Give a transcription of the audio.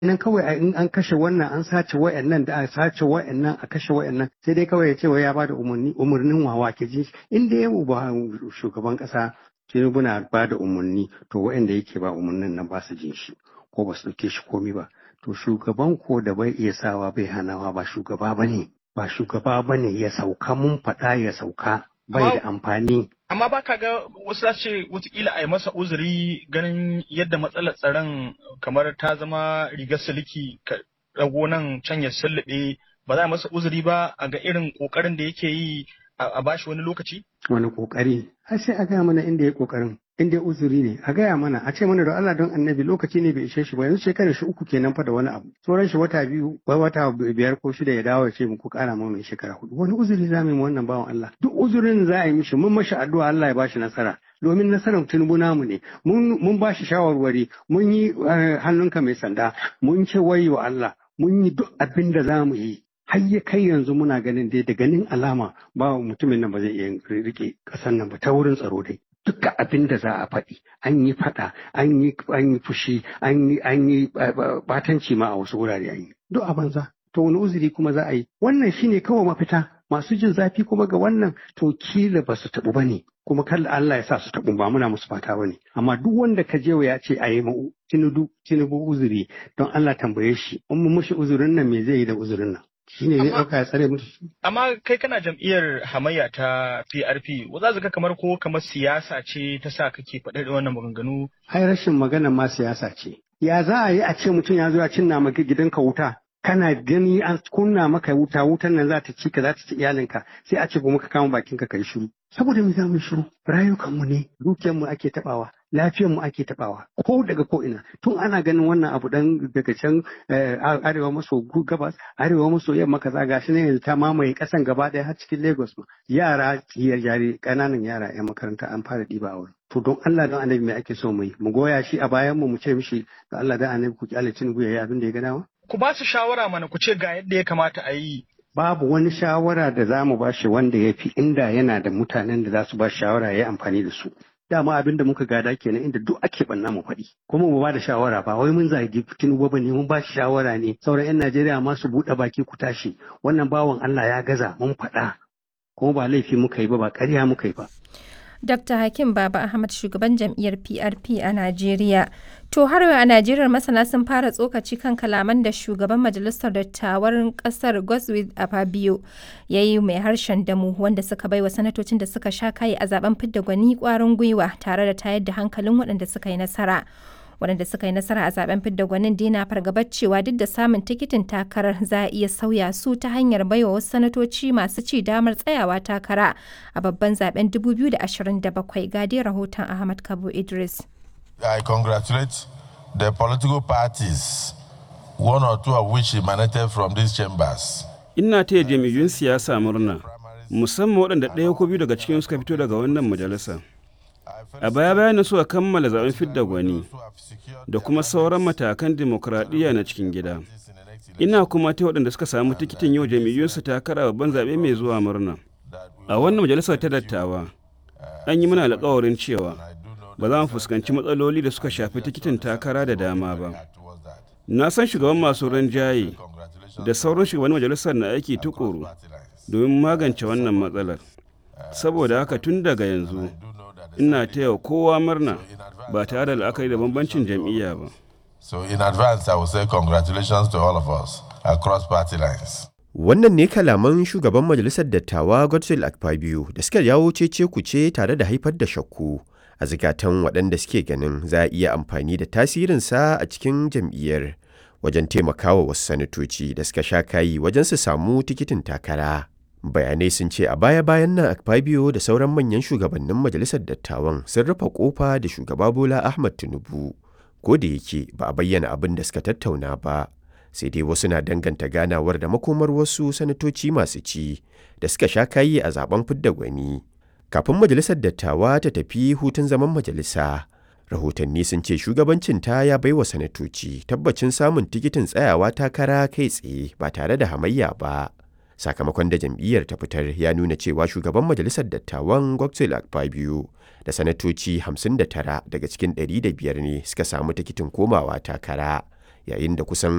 nan kawai in an kashe wannan an sace wa'annan da a sace wa'annan a kashe wa'annan sai dai kawai ya ce wai ya bada umarni umarnin wawa ke ji in da yau ba shugaban kasa Tinubu na ba da umarni to wa'anda yake ba umarnin nan ba su jin shi ko ba su ɗauke shi komi ba to shugaban ko da bai iya sawa bai hanawa ba shugaba bane ba shugaba bane ya sauka mun faɗa ya sauka bai da amfani amma ba ka ga wasu za ce watakila a yi masa uzuri ganin yadda matsalar tsaron kamar ta zama rigar siliki ka rago nan can ya sullube ba za a masa uzuri ba a ga irin kokarin da yake yi a bashi wani lokaci? Wani kokari, har sai a gaya mana inda ya kokarin, inda ya uzuri ne, a gaya mana, a ce mana da Allah don annabi lokaci ne bai ishe shi ba, yanzu shekarar shi uku kenan fa da wani abu. Sauran shi wata biyu, wai wata biyar ko shida ya dawo ya ce muku kara mana mai shekara hudu. Wani uzuri za mu yi wannan bawan Allah. Duk uzurin za a yi mishi, mun mashi addu'a Allah ya bashi nasara. domin nasarar tinubu namu ne mun ba shi shawarwari mun yi hannunka mai sanda mun ce wayo Allah mun yi duk abin da za mu yi har ya kai yanzu muna ganin dai da ganin alama ba mutumin nan ba zai iya rike kasan nan ba ta wurin tsaro dai duka abin da za a faɗi an yi faɗa an yi an yi fushi an yi an yi batanci ma a wasu wurare an yi duk a banza to wani uzuri kuma za a yi wannan shine kawai mafita masu jin zafi kuma ga wannan to kila ba su taɓu ba ne kuma kalla Allah ya sa su taɓu ba muna musu fata ba ne amma duk wanda ka je ya ce a yi ma tinubu tinubu uzuri don Allah tambaye shi in mu mushi uzurin nan me zai yi da uzurin nan shi ne zai ɗauka ya tsare mutu. Amma kai kana jam'iyyar hamayya ta PRP, za ka kamar ko kamar siyasa ce ta sa kake faɗa da wannan maganganu? Ai rashin magana ma siyasa ce. Ya za a yi a ce mutum ya zo ya cinna maka gidanka wuta, kana gani an kunna maka wuta wutan nan za ta ci ka za ta ci iyalinka sai a ce ba muka kama bakinka kai shiru. Saboda mu za mu shiru, rayukanmu ne, dukiyarmu ake taɓawa. mu ake tabawa ko daga ko ina tun ana ganin wannan abu dan daga can arewa maso gabas arewa maso yamma kaza gashi ne yanzu ta mamaye kasan gaba daya har cikin Lagos ma yara yare kananan yara yan makaranta an fara diba a wurin to don Allah don annabi me ake so mu yi mu goya shi a bayan mu mu ce mishi da Allah da annabi ku kyale Tinubu yayi abin da ya ga dama ku ba su shawara mana ku ce ga yadda ya kamata a yi babu wani shawara da za mu ba shi wanda ya fi inda yana da mutanen da za su ba shawara ya yi amfani da su dama abin da muka gada kenan inda duk ake banna mu faɗi kuma mu ba da shawara ba wai mun zagi tinubu ba ne mun ba shi shawara ne sauran yan najeriya ma su buɗe baki ku tashi wannan bawan allah ya gaza mun faɗa kuma ba laifi muka yi ba ba ƙarya muka yi ba Dr. Hakim Baba Ahmad shugaban jam'iyyar PRP a Najeriya. To har a Najeriya masana sun fara tsokaci kan kalaman da shugaban majalisar dattawan kasar Godswill Afabio ya yi mai harshen damu wanda suka baiwa sanatocin da suka sha kayi a zaben fidda gwani kwarin gwiwa tare da tayar da hankalin waɗanda suka yi nasara. waɗanda suka yi nasara a zaben fidda gwanin dina fargabar cewa duk da samun tikitin takarar za a iya sauya su ta hanyar baiwa wasu sanatoci masu ci damar tsayawa takara a babban zaben 2027 gadi rahoton ahmad kabo idris i congratulate the political parties one or two of which emanated from these chambers ina taya jam'iyyun siyasa murna musamman waɗanda ɗaya ko biyu daga cikin suka fito daga wannan majalisa a baya bayan suka kammala zaben fidda gwani da kuma sauran matakan dimokuraɗiyya na cikin gida ina kuma ta waɗanda suka samu tikitin yau jam'iyyunsu takara babban zaɓe mai zuwa murna a wannan majalisar ta dattawa an yi mana alkawarin cewa ba za mu fuskanci matsaloli da suka shafi tikitin takara da dama ba na san shugaban masu rinjaye da sauran shugaban majalisar na aiki tukuru domin magance wannan matsalar saboda haka tun daga yanzu ina taya kowa murna ba tare da la'akari da bambancin jam'iyya ba. So in advance I will say congratulations to all of us across party lines. Wannan ne kalaman shugaban majalisar dattawa Godswill Akpabio da suka jawo cece kuce tare da haifar da shakku a zikatan waɗanda suke ganin za a iya amfani da tasirinsa a cikin jam'iyyar wajen taimakawa wasu sanatoci da suka sha kayi wajen su samu tikitin takara. bayanai sun ce a baya-bayan nan akpabio da sauran manyan shugabannin majalisar dattawan sun rufe kofa da shugaba bola ahmad tinubu ko da yake ba a bayyana abin da suka tattauna ba sai dai wasu na danganta ganawar da makomar wasu sanatoci masu ci da suka sha kayi a zaben fidda gwani kafin majalisar dattawa ta tafi hutun zaman majalisa rahotanni sun ce shugabancin ta ya baiwa sanatoci tabbacin samun tikitin tsayawa takara kai tsaye ba tare da hamayya ba sakamakon da jam'iyyar ta fitar ya nuna cewa shugaban majalisar dattawan goksel akpabio da sanatoci 59 daga cikin 105 ne suka samu tikitin komawa takara yayin da kusan